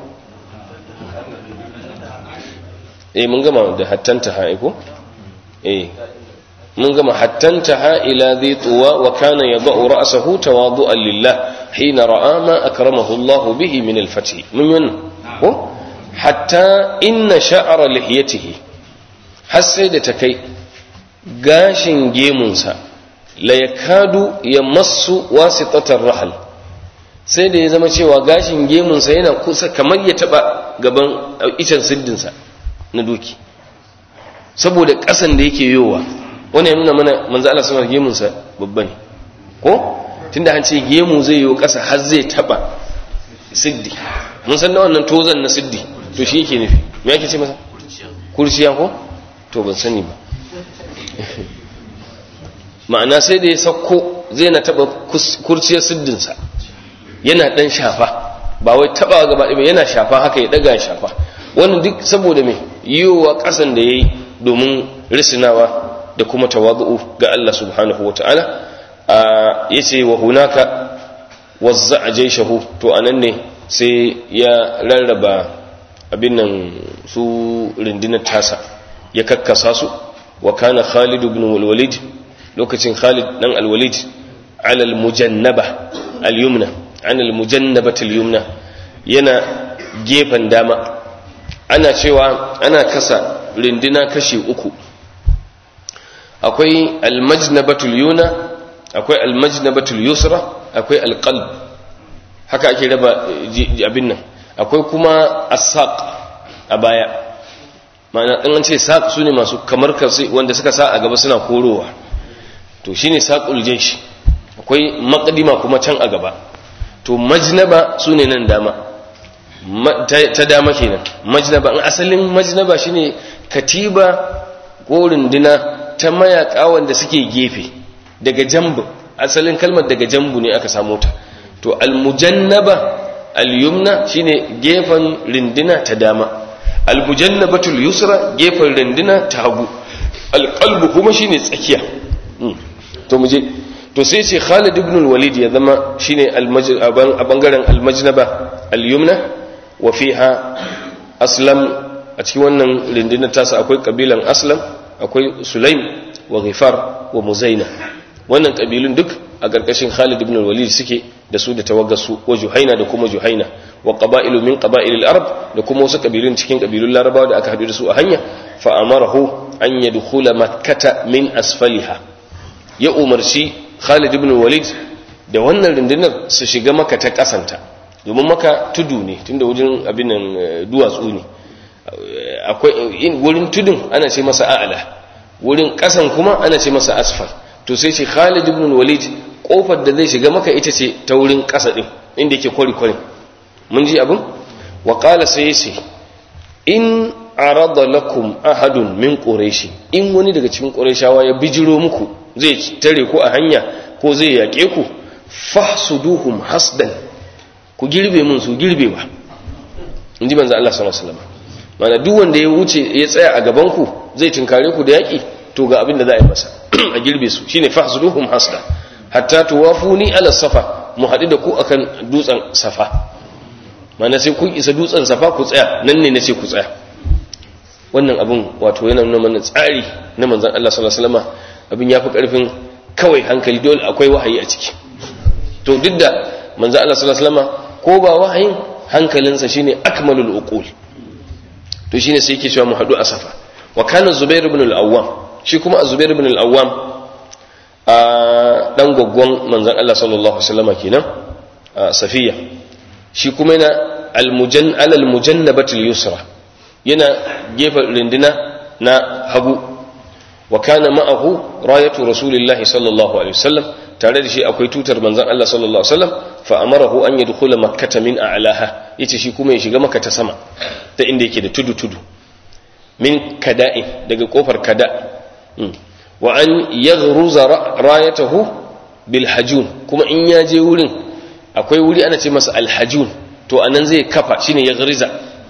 eh mun gama da hattanta ha'iku? eh mun gama hattanta ha'ila zai tuwa wa kana ya ba'u ra'asahu tawadu'an lillah hina ra'a ma akramahu Allah bihi min al-fatih mun yi ko hatta inna sha'ara lihiyatihi har sai da ta kai gashin gemunsa la yakadu ya masu wasitatar rahal sai da ya zama cewa gashin gemunsa yana kusa kamar ya taba gaban icen siddinsa na doki saboda ƙasan da yake yowa wani ya nuna mana manzo Allah samar gemunsa babba ne ko tunda an ce gemu zai yi ƙasa har zai taba siddi mun san na wannan tozan na siddi to shi yake nufi me yake ce masa kurciya ko to ban sani ba ma'ana sai da ya sauko zai na taba kurciyar siddinsa yana dan shafa ba wai taba gaba ɗaya yana shafa haka ya daga shafa wannan duk saboda me yiwuwa ƙasan da ya yi domin risinawa da kuma tawadu'u ga Allah subhanahu wata'ala yace wa hunaka wazza'a jayshahu to anan ne sai ya rarraba abin nan su rundunar tasa ya kakkasa su wa kana Khalid ibn al-Walid lokacin Khalid dan al-Walid ala al-mujannaba al-yumna an al-mujannabati al-yumna yana gefen dama ana cewa ana kasa runduna kashi uku akwai al-majnabatul yuna akwai al-majnabatul yusra akwai al-qalb haka ake raba abin nan akwai kuma as-saq a baya ma'ana an ce saq sune masu kamar kasi wanda suka sa a gaba suna korowa to shine saqul jaysh akwai maqdima kuma can a gaba to majnaba sune nan dama ta dama kenan majnaba in asalin majnaba shine katiba ko runduna ta mayaka wanda suke gefe daga jambu asalin kalmar daga jambu ne aka samu ta to almujannaba alyumna shine gefen rinduna ta dama almujannabatul yusra gefen rinduna ta hagu alqalbu kuma shine tsakiya to muje to sai ce Khalid ibn al-Walid ya zama shine a bangaren almajnaba alyumna wa fiha aslam a cikin wannan rindinar tasa akwai kabilan aslam akwai sulaim wa ghifar wa muzaina wannan kabilun duk a ƙarƙashin Khalid ibn al-Walid suke da su da tawaggasu wa Juhaina da kuma Juhaina wa qaba'ilu min qaba'il al-arab da kuma wasu kabilun cikin kabilun Larabawa da aka haɗu da su a hanya fa amarahu an yadkhula makkata min asfaliha ya umarci Khalid ibn al-Walid da wannan rundunar su shiga maka ta kasanta domin maka tudu ne tunda wajen abin nan duwatsu ne akwai wurin tudun ana ce masa a'ala wurin kasan kuma ana ce masa asfal to sai ce Khalid ibn Walid kofar da zai shiga maka ita ce ta wurin kasa din inda yake kwari kwari mun ji abin wa qala sai yace in arada lakum ahadun min quraish in wani daga cikin qurayshawa ya bijiro muku zai tare ku a hanya ko zai yake ku fahsuduhum hasdan ku girbe mun su girbewa inji manzo Allah sallallahu alaihi wasallam mana duk wanda ya wuce ya tsaya a gaban ku zai tinkare ku da yaki to ga abin da za a yi masa a girbe su shine fahsuduhum hasda hatta tuwafuni ala safa mu haɗu da ku akan dutsen safa mana sai kun isa dutsen safa ku tsaya nan ne nace ku tsaya wannan abin wato yana nuna mana tsari na manzon Allah sallallahu alaihi wasallam abin yafi karfin kawai hankali dole akwai wahayi a ciki to duk da manzon Allah sallallahu alaihi wasallam ko ba wahayin hankalinsa shine akmalul uqul to shine sai yake cewa mu haɗu a safa wa kana zubair ibn al-awwam shi kuma zubair ibn al-awwam a dan goggon manzon Allah sallallahu alaihi wasallam kenan safiya shi kuma yana al-mujan alal mujannabatil yusra yana gefen rindina na hagu wa kana ma'ahu rayatu rasulillahi sallallahu alaihi wasallam tare da shi akwai tutar manzon Allah sallallahu alaihi wasallam fa amarahu an yadkhula makkata min a'laha yace shi kuma ya shiga makka ta sama ta inda yake da tudu tudu min kada'in daga kofar kada wa an yaghruza rayatahu bil hajun kuma in ya je wurin akwai wuri ana ce masa al hajun to anan zai kafa shine yaghriza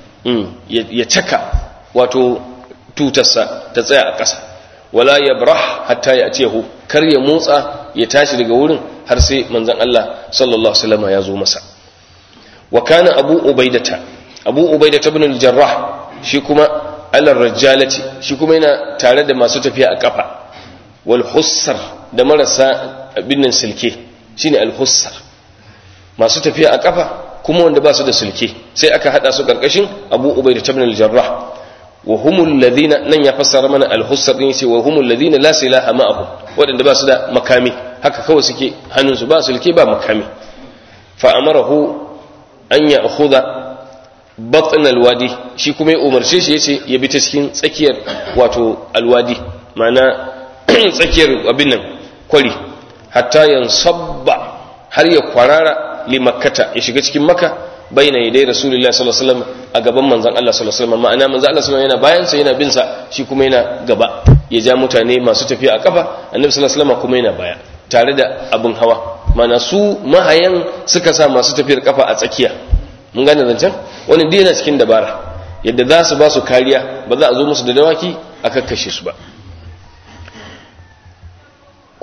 ya caka wato tutarsa ta tsaya a ƙasa wala yabrah hatta ya atiyahu kar ya motsa ya tashi daga wurin har sai manzon Allah sallallahu alaihi wasallam ya zo masa wa kana abu ubaidata abu ubaidata ibn al-jarrah shi kuma alar rajalati shi kuma yana tare da masu tafiya a kafa wal hussar da marasa abin nan silke shine al hussar masu tafiya a kafa kuma wanda ba su da silke sai aka hada su karkashin abu ubaida ibn al jarrah wa humul ladina nan ya fassara mana al hussar din sai wa humul ladina la silaha ma'ahum wadanda ba su da makami haka kawai suke hannunsu ba silke ba makami fa amarahu an ya akhudha batn alwadi shi kuma ya umarce shi yace ya bi ta cikin tsakiyar wato alwadi ma'ana tsakiyar abin nan kwari hatta yansabba har ya kwarara li makkata ya shiga cikin makka baina yadai rasulullahi sallallahu alaihi wasallam a gaban manzon Allah sallallahu alaihi wasallam ma'ana manzon Allah sallallahu alaihi wasallam yana bayan sa yana bin sa shi kuma yana gaba ya ja mutane masu tafiya a kafa annabi sallallahu alaihi wasallam kuma yana baya tare da abin hawa mana su mahayan suka sa masu tafiyar kafa a tsakiya mun gane zancen wani dai yana cikin dabara yadda za su ba su kariya ba za a zo musu da dawaki a kakkashe su ba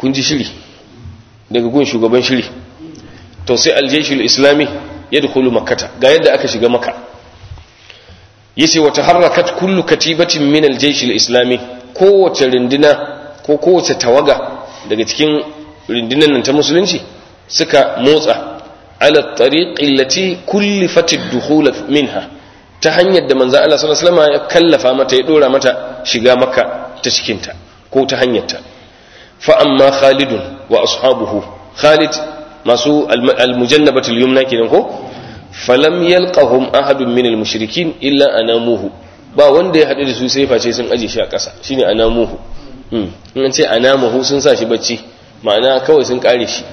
kun ji shiri daga gun shugaban shiri to sai aljaishul islami ya dukulu makata ga yadda aka shiga maka yace wata harakat kullu katibatin min aljaishul islami kowace rinduna ko kowace tawaga daga cikin rindunan nan ta musulunci suka motsa ala tariqi allati kullifat ad-dukhul minha ta hanyar da manzo Allah sallallahu alaihi wasallam ya kallafa mata ya dora mata shiga makka ta cikin ta ko ta hanyar ta fa amma khalidun wa ashabuhu khalid masu al-mujannabatul yumna kenan ko falam yalqahum ahadun min al-mushrikin illa anamuhu ba wanda ya haɗu da su sai face sun aje shi a ƙasa shine anamuhu in an ce anamuhu sun sa shi bacci ma'ana kawai sun kare shi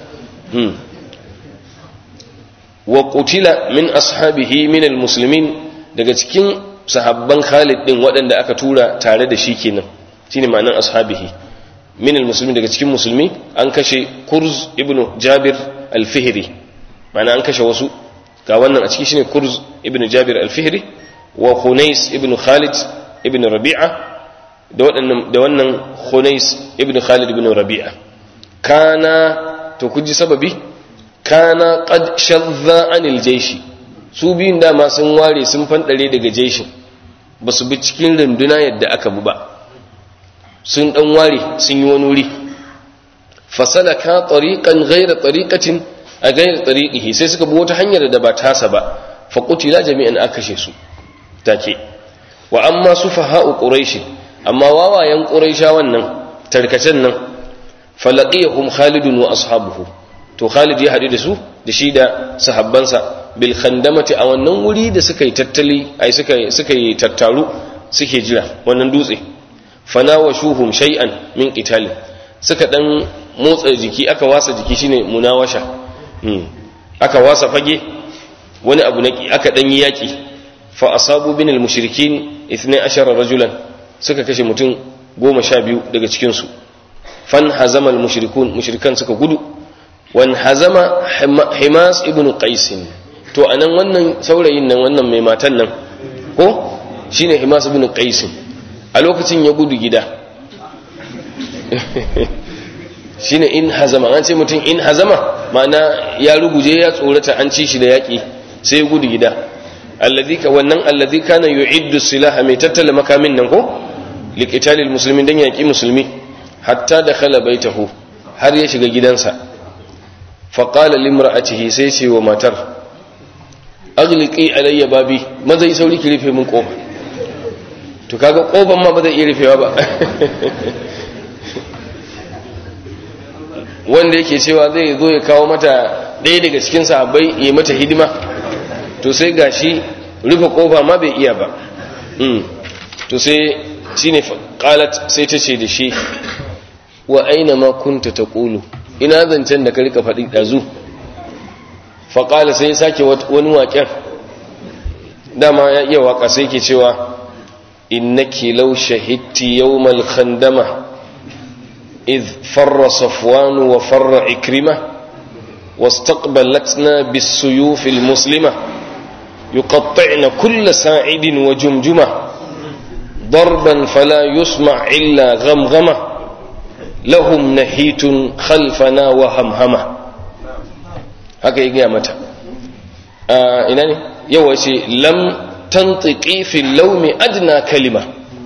wa qutila min ashabihi min almuslimin daga cikin sahabban Khalid din waɗanda aka tura tare da shi kenan shine ma'anan ashabihi min almuslimin daga cikin musulmi an kashe Kurz ibn Jabir al-Fihri ma'ana an kashe wasu ga wannan a ciki shine Kurz ibn Jabir al-Fihri wa Khunais ibn Khalid ibn Rabi'a da wannan da wannan Khunais ibn Khalid ibn Rabi'a kana to kuji sababi kana qad shadda anil jaishi su biyun dama sun ware sun fandare daga jaishin ba su bi cikin runduna yadda aka bu ba sun dan ware sun yi wani wuri fasalaka tariqan ghayra tariqatin a ghayra tariqihi sai suka bi wata hanyar da ba tasa ba fa qutila jami'an akashe su take wa amma sufaha'u quraish amma wawayen quraisha wannan tarkacen nan falaqiyahum khalidun wa ashabuhu to khalid ya hadu da su da shi da sahabbansa bil khandamati a wannan wuri da suka yi tattali ai suka suka yi tattaru suke jira wannan dutse fanawashuhum shay'an min qitali suka dan motsa jiki aka wasa jiki shine munawasha hmm. aka wasa fage wani abu na aka dan yi yaki fa asabu bin al mushrikin 12 rajulan suka kashe mutum goma sha biyu daga cikin su fan hazama al mushrikun mushrikan suka gudu wan hazama himas ibn qais to anan wannan saurayin nan wannan mai matan nan ko shine himas ibn qais a lokacin ya gudu gida shine in hazama an ce mutum in hazama ma'ana ya ruguje ya tsorata an ci shi da yaki sai ya gudu gida alladhi ka wannan alladhi kana yu'iddu silaha mai tattala makamin nan ko liqitalil muslimin dan yaki musulmi hatta dakhala baitahu har ya shiga gidansa faƙala limra'atihi sai ce wa matar agliki alayya babi maza yi sauri ki rufe min ƙofa to kaga ƙofan ma ba zai iya rufewa ba wanda yake cewa zai zo ya kawo mata ɗaya daga cikin sahabbai ya mata hidima to sai gashi rufe ƙofa ma bai iya ba to sai shine qalat sai ta ce da shi wa aina ma kunta taqulu ina zancen da ka rika faɗi ɗazu faƙala sai ya sake wani waƙen dama ya iya waƙa sai ke cewa innaki law shahidti yawmal khandama إذ فر صفوان وفر إكرمة واستقبلتنا بالسيوف المسلمة يقطعن كل ساعد وجمجمة ضربا فلا يسمع إلا غمغمة lahum nahitun khalfana wa hamhama haka yi gaya mata ina ne yawa ce lam tantiki fil laumi adna kalima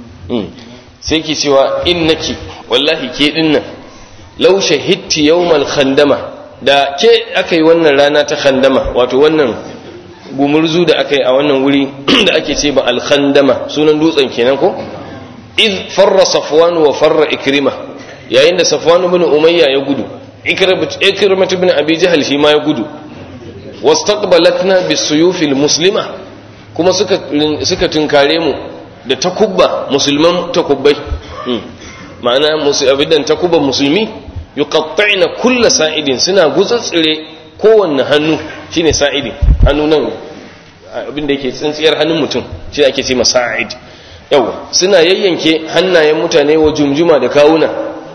sai ki cewa innaki wallahi ke dinnan law shahidti yawmal khandama da ke aka yi wannan rana ta khandama wato wannan gumurzu da aka yi a wannan wuri da ake ce ba al khandama sunan dutsen kenan ko iz farra safwan wa farra ikrima yayin da safwan ibn umayya ya gudu ikrimat ibn abi jahl shi ma ya gudu wastaqbalatna bisuyufil muslima kuma suka suka tunkare mu da takubba musulman takubbai ma'ana musu abidan takubban musulmi yuqatta'na kull sa'idin suna gutsatsire kowanne hannu shine sa'idin hannu nan abin da yake tsintsiyar hannun mutum shi ake ce masa'id yawa suna yayyanke hannayen mutane wa jumjuma da kawuna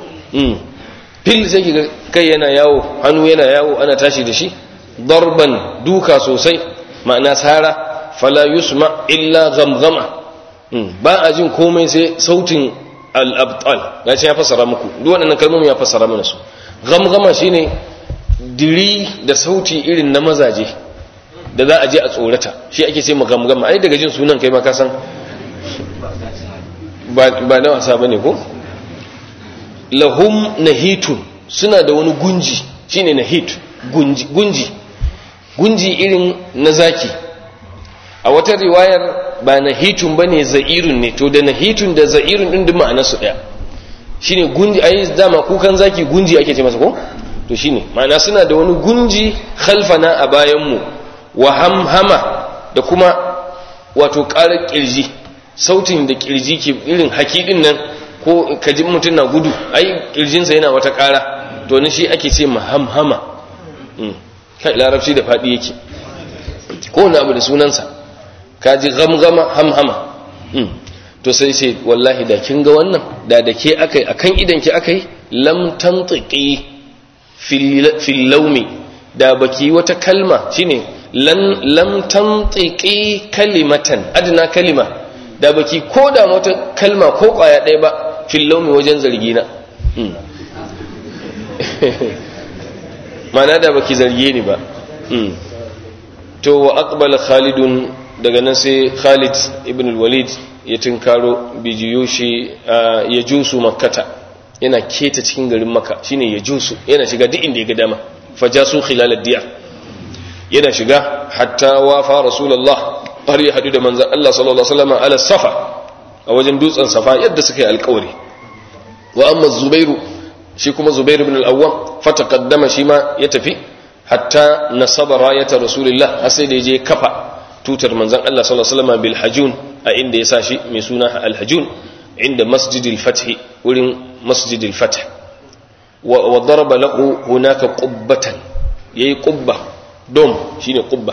fil sai ki kai yana yawo hannu yana yawo ana tashi da shi darban duka sosai ma'ana sara fala yusma illa gamgama ba a jin komai sai sautin al-abtal gashi ya fassara muku duk waɗannan kalmomi ya fassara mana su gamgama shine diri da sauti irin na mazaje da za a je a tsorata shi ake ce gamgama ai daga jin sunan kai ma ka san ba na wasa bane ko lahum nahitun suna da wani gunji shine nahit gunji gunji gunji irin na zaki a wata riwayar ba nahitun bane za'irun ne to da nahitun da za'irun din duk ma'anar su daya shine gunji ai dama kukan zaki gunji ake ce masa ko to shine ma'ana suna da wani gunji khalfana a bayan mu wa hamhama da kuma wato ƙarar kirji sautin da kirji ke irin hakidin nan ko kaji mutum na gudu ai kirjinsa yana wata ƙara to ni shi ake ce mahamhama kai larabci da faɗi yake ko wani abu da sunansa kaji gamgama hamhama to sai ce wallahi da kin ga wannan da da ke akai akan idan ki akai lam tantiqi fil lawmi da baki wata kalma shine lan lam tantiqi kalimatan adna kalima da baki ko da wata kalma ko kwaya ɗaya ba fil lawmi wajen zargi na mana da baki zarge ni ba to wa aqbala khalidun daga nan sai khalid ibn al-walid ya tinkaro bijiyoshi ya jusu makkata yana keta cikin garin makka shine ya jusu yana shiga duk inda ya ga dama fajasu khilal ad-diyar yana shiga hatta wafa rasulullah har ya hadu da manzon Allah sallallahu alaihi wasallam ala safa a wajen dutsen safa yadda suka yi alƙawari wa amma zubairu shi kuma zubairu ibn al-awwam fataqaddama shi ma ya tafi hatta nasaba rayata rasulullah har sai da je kafa tutar manzon Allah sallallahu alaihi wasallam bil hajun a inda ya sa shi mai suna al hajun inda masjidil fath wurin masjidil fath wa daraba lahu hunaka qubbatan yayi qubba dom shine qubba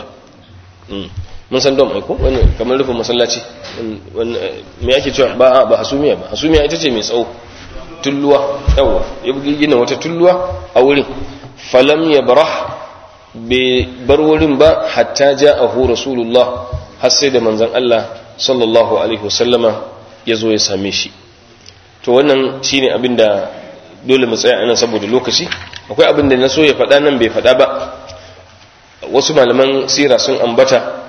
mun san dom ai ko wani kamar rufin masallaci me ake cewa ba ba hasumiya ba hasumiya ita ce mai tsawo tulluwa yawa ya gina wata tulluwa a wurin falam ya barah bai bar wurin ba hatta ja'ahu rasulullah har sai da manzon Allah sallallahu alaihi wasallama ya zo ya same shi to wannan shine abin da dole mu tsaya anan saboda lokaci akwai abin da na so ya faɗa nan bai faɗa ba wasu malaman sira sun ambata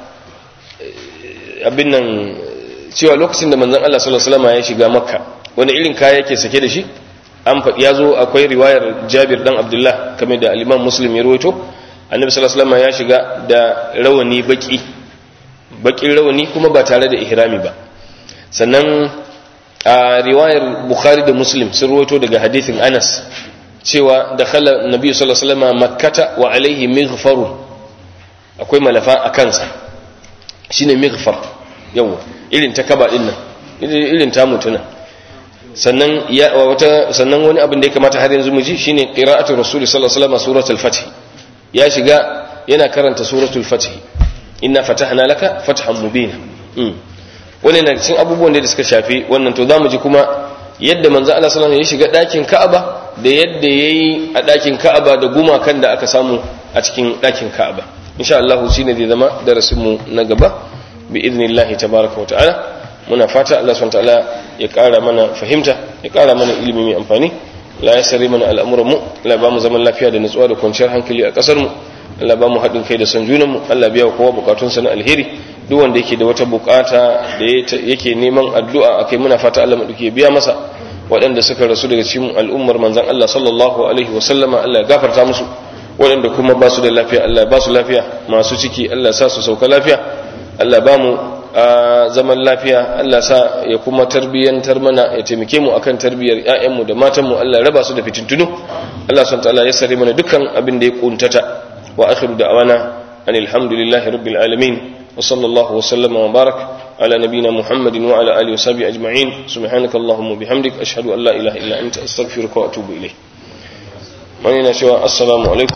abin nan cewa lokacin da manzon Allah sallallahu alaihi wasallama ya shiga makka wani irin kaya yake sake da shi an faɗi ya zo akwai riwayar jabir dan abdullah kamar da aliman muslim ya rawaito annabi sallallahu alaihi wasallam ya shiga da rawani baki bakin rawani kuma ba tare da ihrami ba sannan a riwayar bukhari da muslim sun rawaito daga hadithin anas cewa dakhala nabi sallallahu alaihi wasallam makkata wa alaihi mighfarun akwai malafa a kansa shine mighfar yawa irin ta kaba din nan irin ta mutuna sannan ya wata sannan wani abin da ya kamata har yanzu mu ji shine qira'atu rasul sallallahu alaihi wasallam suratul fath ya shiga yana karanta suratul fath inna fatahna laka fathan mubina wannan na cikin abubuwan da suka shafi wannan to zamu ji kuma yadda manzo Allah sallallahu alaihi wasallam ya shiga dakin Ka'aba da yadda yayi a dakin Ka'aba da gumakan da aka samu a cikin dakin Ka'aba insha Allah shine zai zama darasin mu na gaba bi idnillahi tabaaraka wa ta'ala muna fata Allah subhanahu ta'ala ya ƙara mana fahimta ya ƙara mana ilimi mai amfani la ya sare mana al'amuran mu Allah ba mu zaman lafiya da nutsuwa da kwanciyar hankali a ƙasar mu Allah ba mu haɗin kai da son junan mu Allah biya kowa bukatun sa na alheri duk wanda yake da wata bukata da yake neman addu'a akai muna fata Allah madauke biya masa waɗanda suka rasu daga cikin al'ummar manzon Allah sallallahu alaihi wa sallama Allah ya gafarta musu waɗanda kuma ba su da lafiya Allah ya ba su lafiya masu ciki Allah ya sa su sauka lafiya Allah ba mu a zaman lafiya Allah sa ya kuma tarbiyyantar mana ya taimake mu akan tarbiyyar ƴaƴanmu da matanmu Allah raba su da fitintunu Allah subhanahu ta'ala ya sare mana dukkan abin da ya kuntata wa akhiru da'wana anil hamdulillahi rabbil alamin wa sallallahu wa sallama wa barak ala nabiyyina muhammadin wa ala alihi wa sahbihi ajma'in subhanakallahumma bihamdik ashhadu an la ilaha illa anta astaghfiruka wa atubu ilayk wani na cewa assalamu alaikum